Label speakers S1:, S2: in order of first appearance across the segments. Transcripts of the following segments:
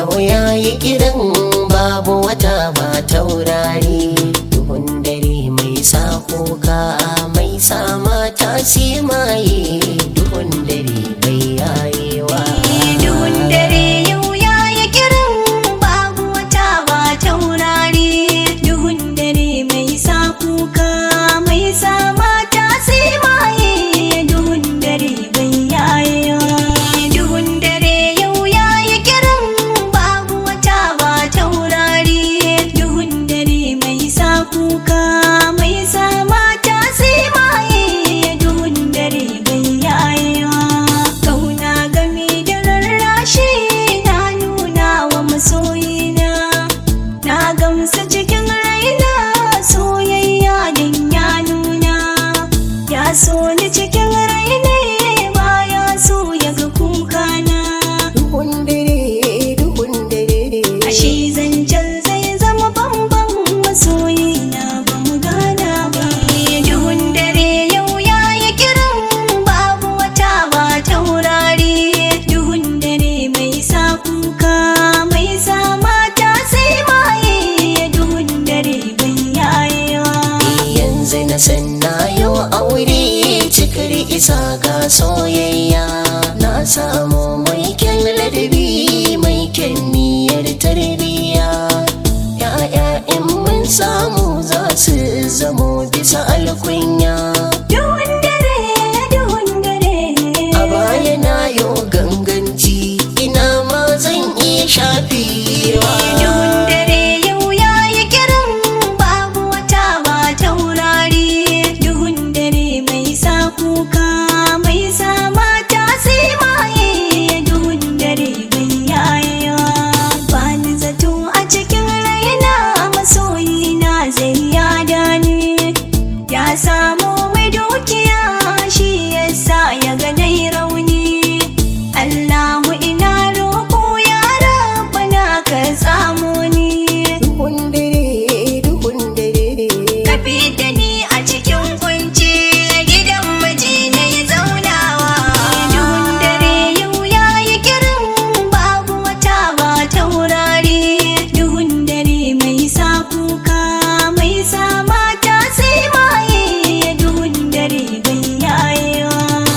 S1: yau ya yi kiran babu wata ba taurari duhun dare mai sa kuka mai sa mata simaye duhun dare bai yayewa
S2: Duhun dare yau ya yi kiran babu wata ba taurari Duhun dare mai sa kuka mai sa mata sai maye Duhun dare bai yayewa Duhun dare yau ya yi kiran babu wata ba taurari Duhun dare mai sa kuka mai sa mata sai maye Duhun dare bai yayewa Kauna gami da rarrashi na nuna wa masoyina Na gamsa cikin raina soyayya din ya nuna Ya so ni cikin raina baya so ya ga kukana
S1: duhun dare duhun dare
S2: Ashe zancen zai zama bambam masoyina ba mu gana ba Duhun dare yau ya yi kiran babu wata ba taurari Duhun dare mai sa kuka mai sa mata sai maye Duhun dare bai yayewa
S1: yanzu na san na yau aure cikar isa ga soyayya na samu mai kyan ladabi mai kyan niyyar tarbiyya ya'ya in mun samu za su zamo bisa alkunya
S2: Duhun dare duhun dare
S1: a baya na yau ganganci ina ma zan iya shafewa
S2: Duhun dare yau ya yi kiran babu wata ba taurari Duhun dare mai sa kuka mai sa mata sai maye Duhun dare bai yayewa Ba ni zato a cikin raina masoyina zai yada ni Ya samu mai dukiya shi yasa ya ga nai rauni Allahu ina roƙo ya rabbana ka tsamo ni
S1: duhun dare duhun dare
S2: Ka da ni a cikin kunci gidan miji na yi zaunawa Duhun dare yau ya yi kiran babu wata ba taurari Duhun dare mai sa kuka mai sa mata sai maye Duhun dare bai yayewa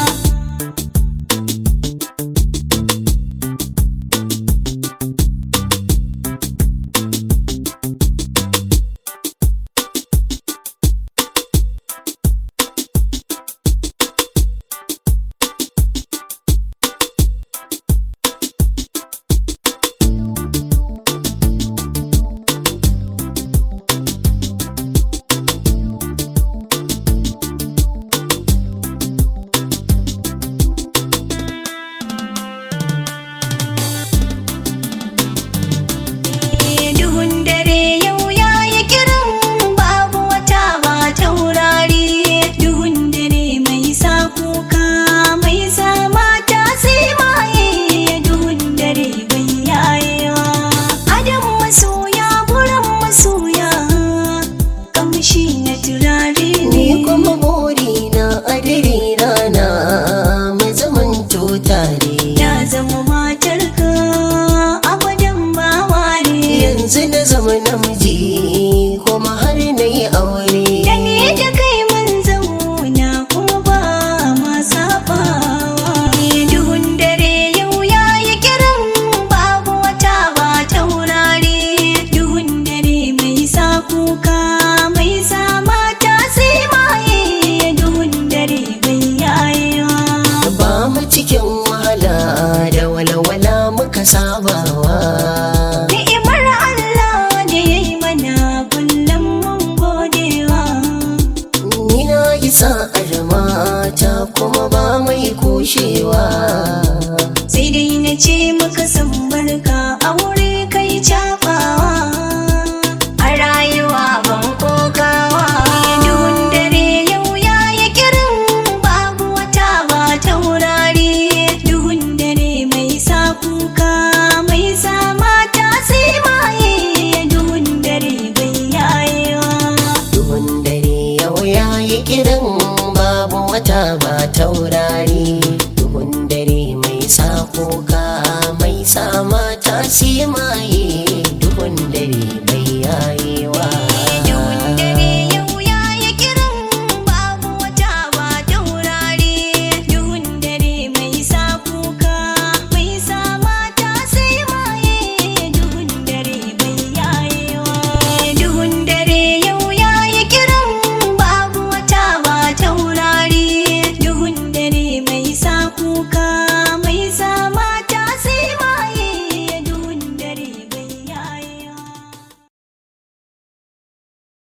S2: Duhun dare yau ya yi kiran babu wata ba taurari Duhun dare mai sa kuka mai sa mata sai maye Duhun dare bai yayewa Adam masoya buran masoya kamshi na turare
S1: Ni
S2: ne
S1: kuma burina a dare rana mai zaman tare
S2: Ya zama matarka abadan bawa ne
S1: yanzu na zama namiji kuma har na yi aure
S2: Da ni da kai mun zauna kuma ba ma sabawa. Duhun dare yau ya yi kiran babu wata ba taurari. Duhun dare mai sa kuka mai sa mata sai maye. Duhun dare bai yayewa.
S1: ba mu cikin wahala da walwala muka sabawa
S2: Ni'imar Allah da ya yi mana kullum mun godewa.
S1: ni na yi sa'ar mata kuma ba mai kushewa
S2: sai dai na ce maka san